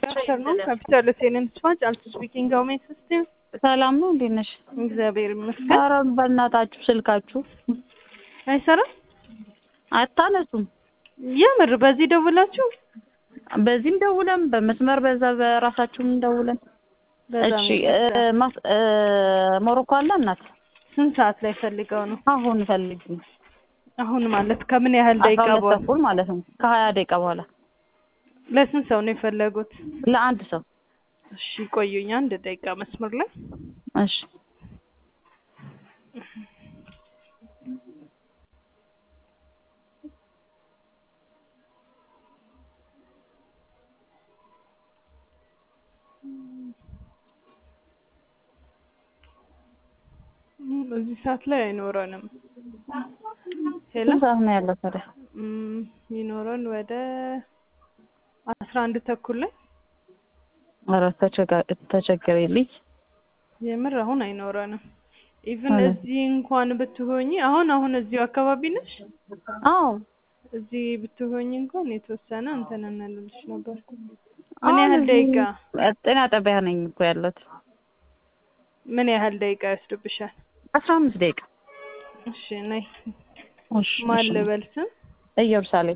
afternoon. Capital Attendance Watch, Alpha speaking. How may I assist you? ሰላም ነው። እንዴት ነሽ? እግዚአብሔር ይመስገን። ኧረ በእናታችሁ ስልካችሁ አይሰራም? አታነሱም። የምር በዚህ ደውላችሁ? በዚህም ደውለን በመስመር በዛ በራሳችሁም ደውለን። በጣም እሺ ይቅርታ። እ፣ ማስ- እ፣ ሞሮኮ አለ እናት ስንት ሰዓት ላይ ፈልገው ነው? አሁን ፈልጊ አሁን ማለት ከምን ያህል አስራ ደቂቃ ሁለት በኋላ? ተኩል ማለት ነው ከሀያ ደቂቃ በኋላ ለስንት ሰው ነው የፈለጉት? ለአንድ ሰው እሺ ቆዩኝ፣ አንድ ደቂቃ መስመር ላይ እሺ እም፣ በዚህ ሰዓት ላይ አይኖረንም። ሄሎ ስንት ሰዓት ነው ያለው ታዲያ? እም፣ ይኖረን ወደ አስራ አንድ ተኩል ላይ ኧረ ተቸጋ- ተቸገሬልኝ። የምር አሁን አይኖረንም። ኢቭን አለ። እዚህ እንኳን ብትሆኚ አሁን አሁን እዚሁ አካባቢ ነሽ? አዎ እዚህ ብትሆኚ እንኳን የተወሰነ እንትን እንልልሽ ነበር። ምን አሁን ያህል እዚህ ደቂቃ ጤና ጣቢያ ነኝ እኮ ያለሁት። ምን ያህል ደቂቃ ይወስድብሻል? አስራ አምስት ደቂቃ። እሺ ነይ። እሺ ማን እሺ። ልበል ስም? ኢየሩሳሌም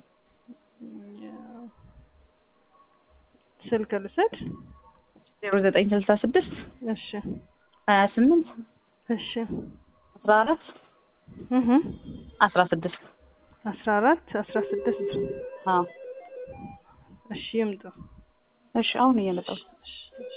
ስልክ ልውሰድ? ዜሮ ዘጠኝ ስልሳ ስድስት እሺ ሀያ ስምንት እሺ አስራ አራት እህ አስራ ስድስት አስራ አራት አስራ ስድስት አዎ እሺ ይምጡ። እሺ አሁን እየመጣሁ እሺ